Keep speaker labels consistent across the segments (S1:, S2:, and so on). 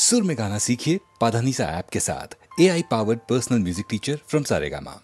S1: सुर में गाना सीखिए पाधानीसा ऐप के साथ A I powered personal music teacher from Saregama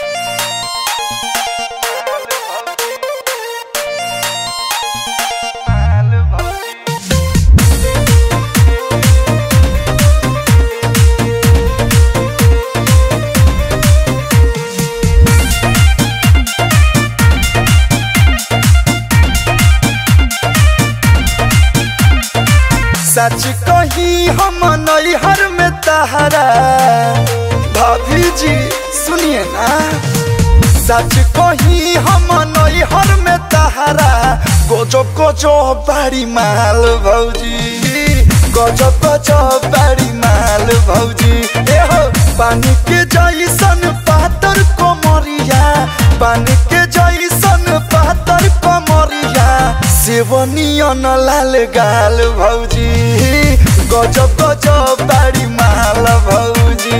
S2: सच कही हम नैहर में तहरा भाभी जी सुनिए ना सच कही हम नैहर में तहरा गोजो गोजो बाड़ी माल भौजी गोजो गोजो बाड़ी माल भौजी ए हो पानी के जैसन पातर कोमरिया पानी के जैसन पातर कोमरिया सेवनियन लाल गाल भौजी गजब गजब बाड़ी माल भौजी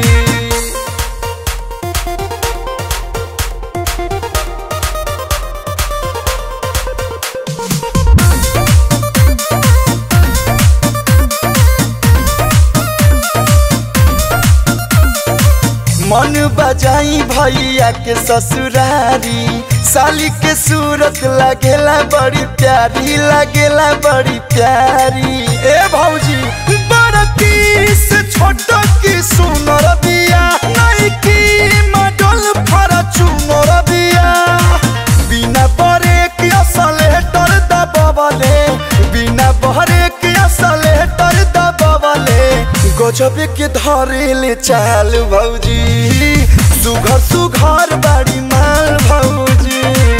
S2: मन बजाई भैया के ससुरारी साली के सूरत लगेला बड़ी प्यारी लगेला बड़ी प्यारी ए भौजी बड़की से छोट की सुनर बिया नहीं की मडल फरचूनर बिया बिना बरे के असलेटर दबवले बिना बहरे के असलेटर दबवले गजब के धरेले चाल भौजी सुघर सुघर बाड़ी माल भौजी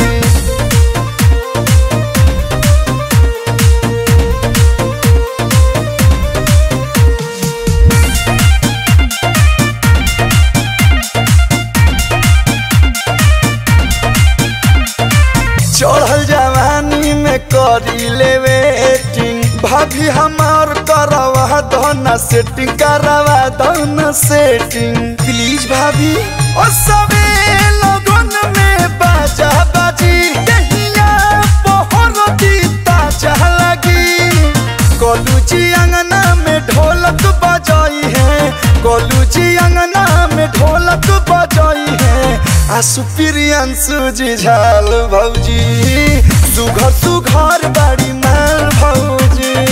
S2: चढ़ल जवानी में करी ले वेटिंग भाभी हमार करवा दो ना सेटिंग करवा दो ना सेटिंग प्लीज भाभी ओ सबे लोगन में बाजा बाजी दहिया पहर दी ताजा लगी कोलू जी अंगना में ढोलक बजाई है कोलू जी अंगना में ढोलक बजाई है आसु प्रियंसु जी झाल भौजी सुघर सुघर बाड़ी माल भौजी